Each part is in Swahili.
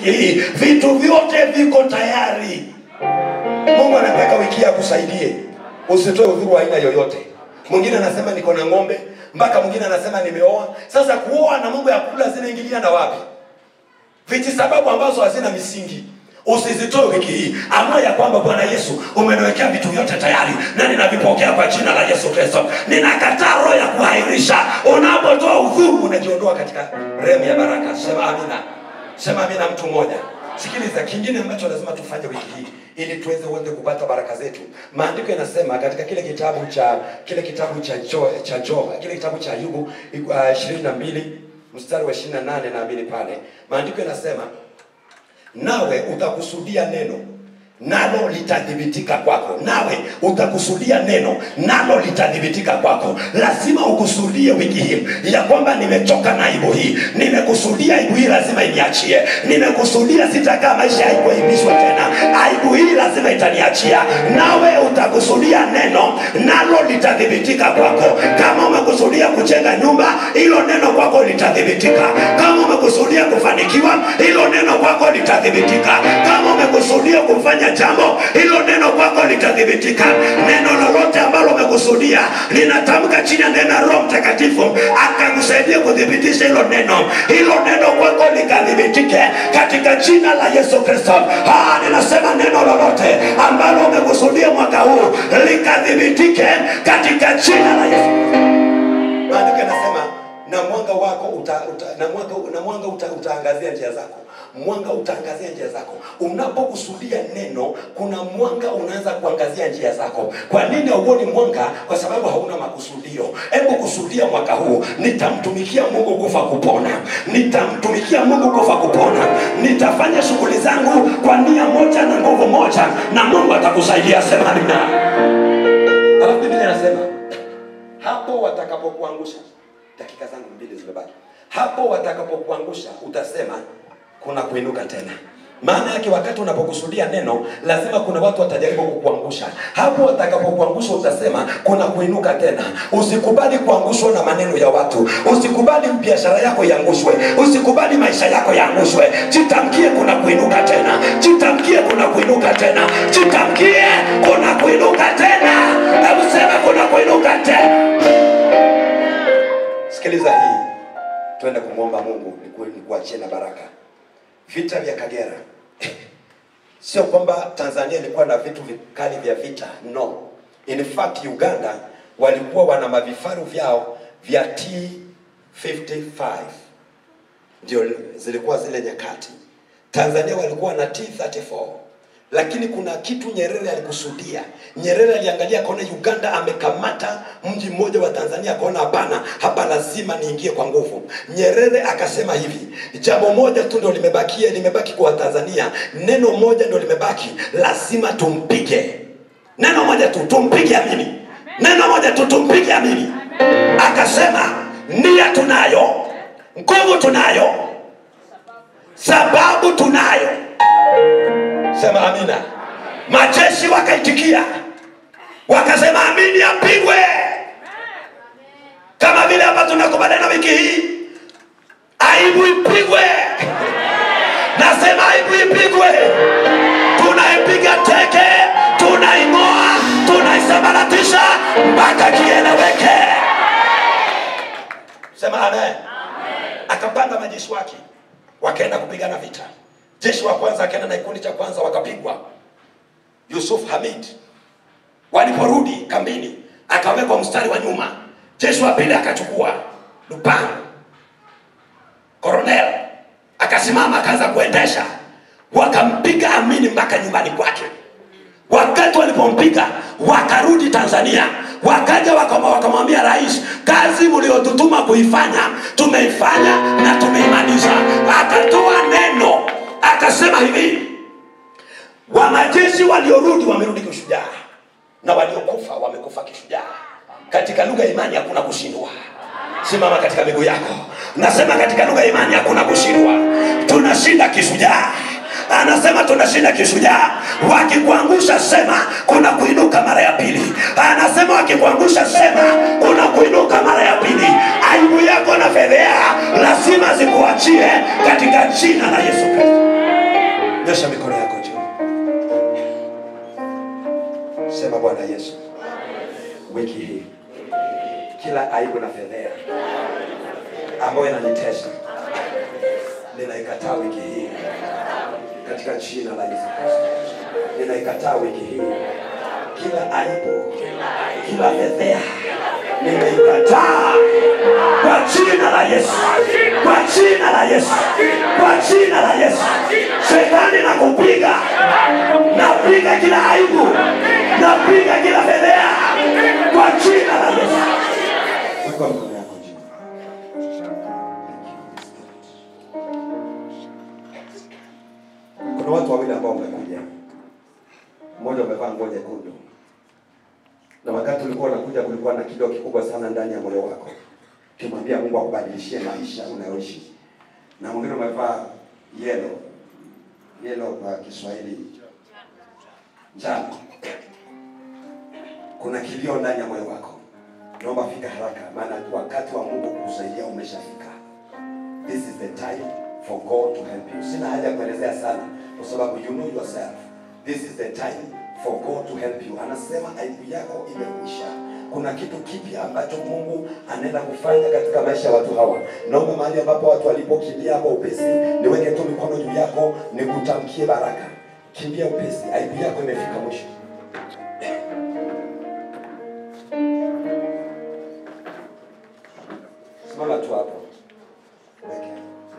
wiki hii vitu vyote viko tayari mungu anataka wiki hii akusaidie usitoe udhuru wa aina yoyote mwingine anasema niko na ng'ombe mpaka mwingine anasema nimeoa sasa kuoa na mambo ya kula zinaingiliana wapi viti sababu ambazo hazina misingi usizitoe wiki hii amua ya kwamba bwana yesu umeniwekea vitu vyote tayari na ninavipokea kwa jina la yesu kristo ninakataa roho ya kuhairisha unapotoa udhuru unajiondoa katika remu ya baraka sema amina sema amina mtu mmoja sikiliza kingine ambacho lazima tufanye wiki hii ili tuweze wote kupata baraka zetu maandiko yanasema katika kile kitabu cha kile kitabu cha jo, cha jo kile kitabu cha ayubu ishirini na mbili mstari wa ishirini na nane naamini pale maandiko yanasema nawe utakusudia neno nalo litathibitika kwako nawe utakusudia neno nalo litathibitika kwako lazima ukusudie wiki hii ya kwamba nimechoka na aibu hii nimekusudia aibu hii lazima iniachie nimekusudia sitakaa maisha ya aibu aibishwa tena aibu hii lazima itaniachia nawe utakusudia neno nalo litathibitika kwako kama umekusudia kujenga nyumba hilo neno kwako litathibitika kama umekusudia kufanikiwa hilo neno kwako litathibitika kama umekusudia kufanya jambo hilo neno kwako litathibitika neno lolote ambalo umekusudia linatamka chini ya neno la roho mtakatifu akakusaidia kuthibitisha hilo neno hilo neno kwako likathibitike katika jina la yesu kristo Ah, ninasema neno lolote ambalo umekusudia mwaka huu likathibitike katika jina la yesu maandiko yanasema na mwanga wako uta, uta, na mwanga, na mwanga uta, utaangazia njia zako mwanga utaangazia njia zako unapokusudia neno kuna mwanga unaanza kuangazia njia zako kwa nini hauoni mwanga kwa sababu hauna makusudio hebu kusudia mwaka huu nitamtumikia mungu kufa kupona nitamtumikia mungu kufa kupona nitafanya shughuli zangu kwa nia moja na nguvu moja na mungu atakusaidia sema nina alafu biblia inasema hapo watakapokuangusha dakika zangu mbili zimebaki hapo watakapokuangusha utasema kuna kuinuka tena maana yake wakati unapokusudia neno lazima kuna watu watajaribu kukuangusha hapo watakapokuangusha utasema kuna kuinuka tena usikubali kuangushwa na maneno ya watu usikubali biashara yako iangushwe usikubali maisha yako yaangushwe jitamkie kuna kuinuka tena jitamkie kuna kuinuka tena jitamkie kuna kuinuka tena hebu sema kuna kuinuka tena sikiliza hii twende kumwomba mungu niku- nikuachie na baraka vita vya kagera sio kwamba tanzania ilikuwa na vitu vikali vya vita no in fact uganda walikuwa wana mavifaru vyao vya t55 ndio zilikuwa zile nyakati tanzania walikuwa na t34 lakini kuna kitu nyerere alikusudia nyerere aliangalia akaona uganda amekamata mji mmoja wa tanzania akaona hapana hapa lazima niingie kwa nguvu nyerere akasema hivi jambo moja tu ndo limebakia limebaki kwa tanzania neno moja ndo limebaki lazima tumpige neno moja tu tumpige amini neno moja tu tumpige amini akasema nia tunayo nguvu tunayo sababu tunayo sema amina majeshi wakaitikia wakasema amini apigwe kama vile hapa tunakubaliana wiki hii aibu ipigwe nasema aibu ipigwe tunaipiga teke tunaing'oa tunaisambaratisha mpaka kieleweke sema amen akapanda majeshi wake wakaenda kupigana vita jeshi wa kwanza akaenda na kikundi cha kwanza wakapigwa yusuf hamid waliporudi kambini akawekwa mstari wa nyuma jeshi wa pili akachukua lupango koronel akasimama akaanza kuendesha wakampiga amini mpaka nyumbani kwake wakati walipompiga wakarudi tanzania wakaja wakama- wakamwambia rais kazi mliotutuma kuifanya tumeifanya na tumeimaliza akatoa neno akasema hivi wanajeshi waliorudi wamerudi kishujaa na waliokufa wamekufa kishujaa katika lugha ya imani hakuna kushindwa simama katika miguu yako nasema katika lugha ya imani hakuna kushindwa tunashinda kishujaa anasema tunashinda kishujaa wakikuangusha sema kuna kuinuka mara ya pili anasema wakikuangusha sema kuna kuinuka mara ya pili aibu yako na fedhea lazima zikuachie katika jina la yesu kristo nyosha mikono yako juu sema bwana yesu wiki hii kila aibu na fedhea ambayo inanitesa ninaikataa wiki hii katika jina la yesu kristo ninaikataa wiki hii kila aibu kila fedhea ninaikataa kwa jina la yesu kwa jina la yesu kwa jina la yesu shetani na kupiga napiga kila aibu napiga kila fedhea kwa jina la yesu Weka mikono yako juu. kuna watu wawili ambao wamekuja mmoja umevaa nguo nyekundu na wakati ulikuwa unakuja kulikuwa na kilio kikubwa sana ndani ya moyo wako ukimwambia mungu akubadilishie maisha unayoishi na mwingine umevaa yelo yelo kwa kiswahili njano kuna kilio ndani ya moyo wako naomba fika haraka maana wakati wa mungu kusaidia umeshafika this is the time for god to help you sina haja ya kuelezea sana kwa sababu you know yourself this is the time for god to help you anasema aibu yako imekwisha kuna kitu kipya ambacho mungu anaenda kufanya katika maisha ya watu hawa naomba mahali ambapo watu walipokimbia hapo upesi niweke tu mikono juu yako nikutamkie baraka kimbia upesi aibu yako imefika mwisho simama tu hapo Weke.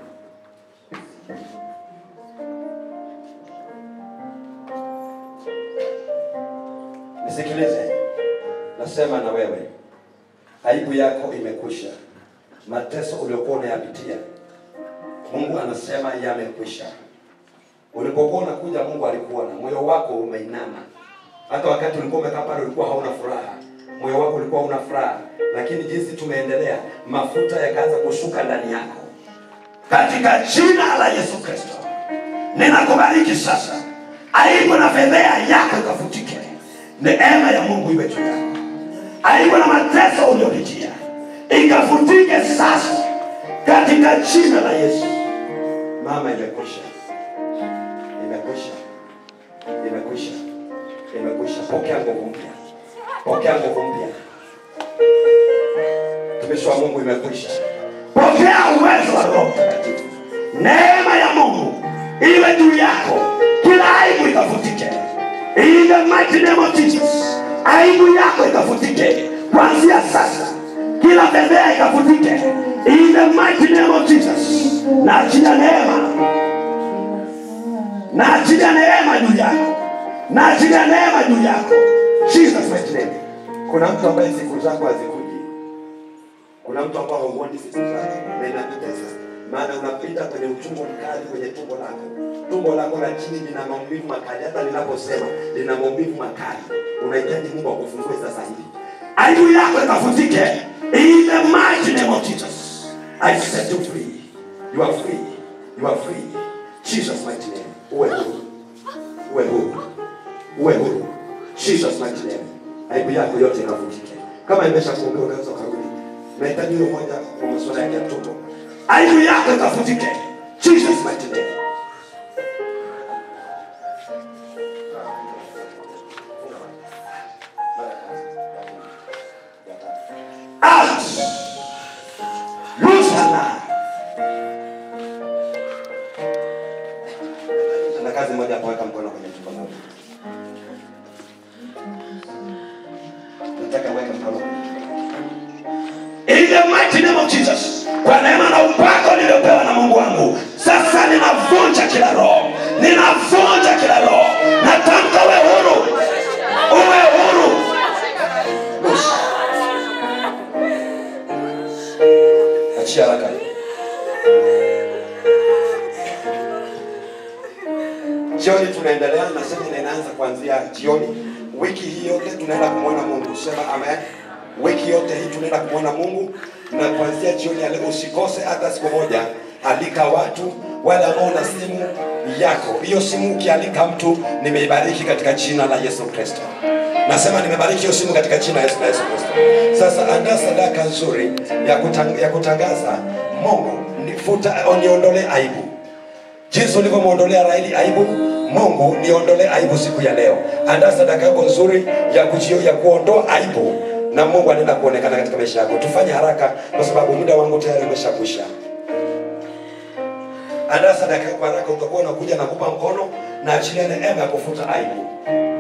nisikilize nasema na wewe aibu yako imekwisha mateso uliokuwa unayapitia mungu anasema yamekwisha ulipokuwa unakuja mungu alikuona moyo wako umeinama hata wakati ulikuwa umekaa pale ulikuwa hauna furaha moyo wako ulikuwa una furaha lakini jinsi tumeendelea mafuta yakaanza kushuka ndani yako katika jina la yesu kristo ninakubariki sasa aibu na fedhea yako ikafutike neema ya mungu iwe juu yako aibu na mateso uliopitia ikafutike sasa katika jina la yesu mama imekwisha imekwisha imekwisha imekwisha pokea nguvu mpya pokea nguvu mpya mtumishi wa mungu imekwisha pokea uwezo wa roho mtakatifu neema ya mungu iwe juu yako kila aibu ikafutike in the mighty name of jesus aibu yako ikafutike kuanzia sasa kila fedhea ikafutike in the mighty name of jesus na achilia neema na achilia neema juu yako na achilia neema juu yako jesus mighty name kuna mtu ambaye siku zako hazikuji kuna mtu ambao hauoni siku zako na inakutesa maana unapita kwenye utumbo mkali kwenye tumbo lako tumbo lako la chini lina maumivu makali hata linaposema lina maumivu makali unahitaji mungu akufungue sasa hivi aibu yako ikafutike in the mighty name of jesus i set you free you are free you are free jesus mighty name uwe huru uwe huru uwe huru jesus mighty name aibu yako yote ikavutike kama imesha kuombea unaweza ukarudi nahitaji huyo moja kwa masuala yake ya tumbo aibu yako ikavutike jesus mighty name out loose her now na kazi moja hapo weka mkono kwenye tumbo lako nataka weka mkono kwenye In the mighty name of Jesus, kwa neema na upako niliopewa na Mungu wangu, sasa ninavunja kila roho, ninavunja kila roho, natamka uwe huru, uwe huru. Loose. Achia haraka hiyo. Jioni tunaendelea na semina inaanza kuanzia jioni. Wiki hii yote tunaenda kumwona Mungu. Sema amen. Wiki yote hii tunaenda kumwona Mungu, na kuanzia jioni ya leo usikose hata siku moja. Alika watu wale ambao una simu yako. Hiyo simu ukialika mtu, nimeibariki katika jina la Yesu Kristo. Nasema nimebariki hiyo simu katika jina la Yesu, la Yesu Kristo. Sasa andaa sadaka nzuri ya, kutang, ya kutangaza Mungu nifuta, niondolee aibu jinsi ulivyomwondolea Raheli aibu, Mungu niondolee aibu siku ya leo. Andaa sadaka yako nzuri ya kujio, ya kuondoa aibu, na Mungu anaenda kuonekana katika maisha yako. Tufanye haraka, kwa sababu muda wangu tayari umeshakwisha. Andaa sadaka yako haraka, utakuwa unakuja na kupa mkono na achilia neema ya kufuta aibu.